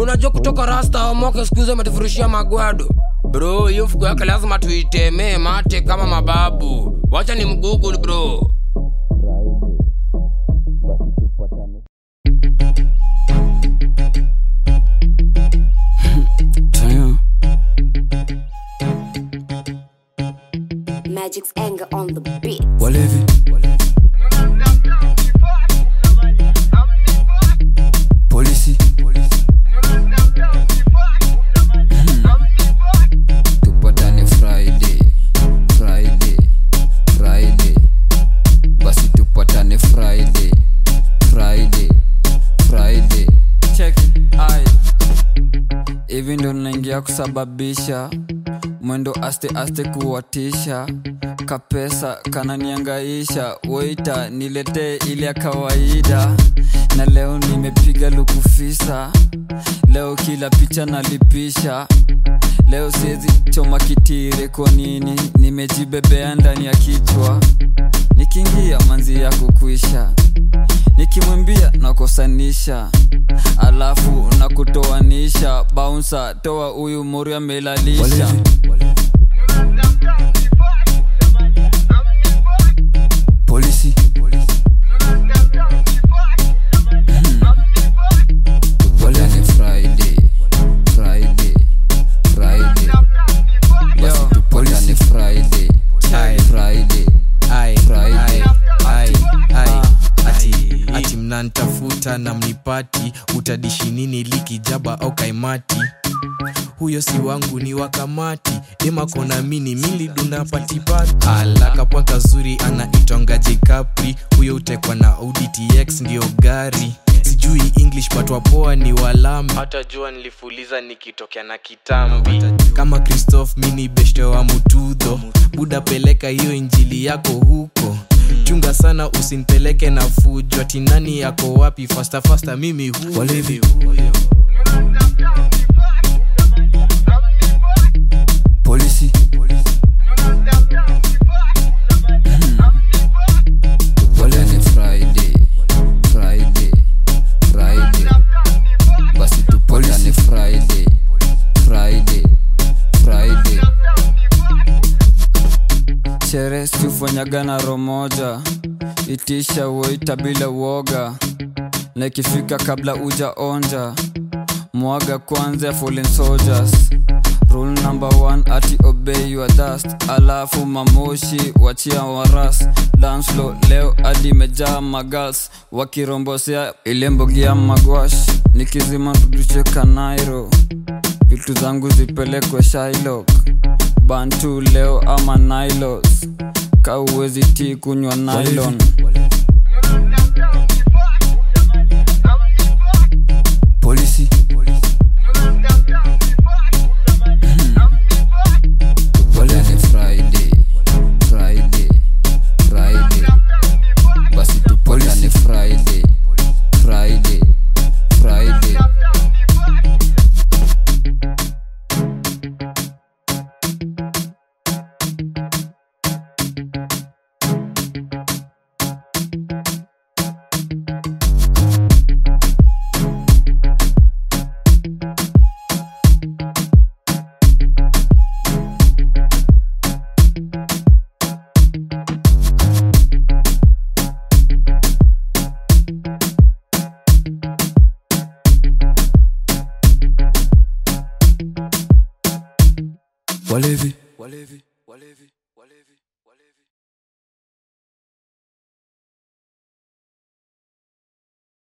unajua kutoka rasta omoke skuzi ametufurushia magwado bro hiyo fuko yake lazima tuitemee mate kama mababu wacha ni mgugul bro Damn. Magic's anger on the beat. Walevi. Polisi. Tupatane Friday, Friday, Friday. Basi tupatane Friday, Friday, Friday. Check ai. Hivi ndo naingia kusababisha mwendo aste aste kuwatisha kapesa kananiangaisha weita niletee ile ya kawaida na leo nimepiga lukufisa leo kila picha nalipisha leo siwezi choma kitire kwa nini nimejibebea ndani ya kichwa nikiingia manzi yako kuisha nikimwimbia nakosanisha alafu na kutoanisha baunsa toa huyu mori amelalisha polisi Tupatane Friday, Friday, Friday. Basi tupatane Friday, Friday, Ai, Friday. ai, ai, ati, ati mnantafuta na mnipati utadishi nini likijaba au kaimati huyo si wangu ni wakamati demakona mini miliduna patipati alakapwa kazuri anaitonga jekapri huyo utekwa na auditx ndio gari sijui english but wapoa ni walami hata jua nilifuliza nikitokea na kitambi kama christoph mini beshte wa mutudho buda peleka hiyo injili yako huko chunga sana usinipeleke na fujo ati nani yako wapi fasta fasta mimi huyo Walevi. polisi tupatane Friday, Friday, Friday. Basi tupatane Friday, Friday, Friday. Sherehe siufanyaga na romoja, itisha woita bila uoga, na ikifika kabla uja onja, mwaga kwanza ya fallen soldiers rule number one ati obey your dust alafu mamoshi wachia waras danslo leo hadi imejaa magals wakirombosea ile mbogia magwash nikizima rudishe kanairo vitu zangu zipelekwe shilok bantu leo ama nilos kauwezi ti kunywa nylon polisi tupatane Friday, Friday, Friday. Basi tupatane Friday, Friday, Friday. Walevi. Walevi.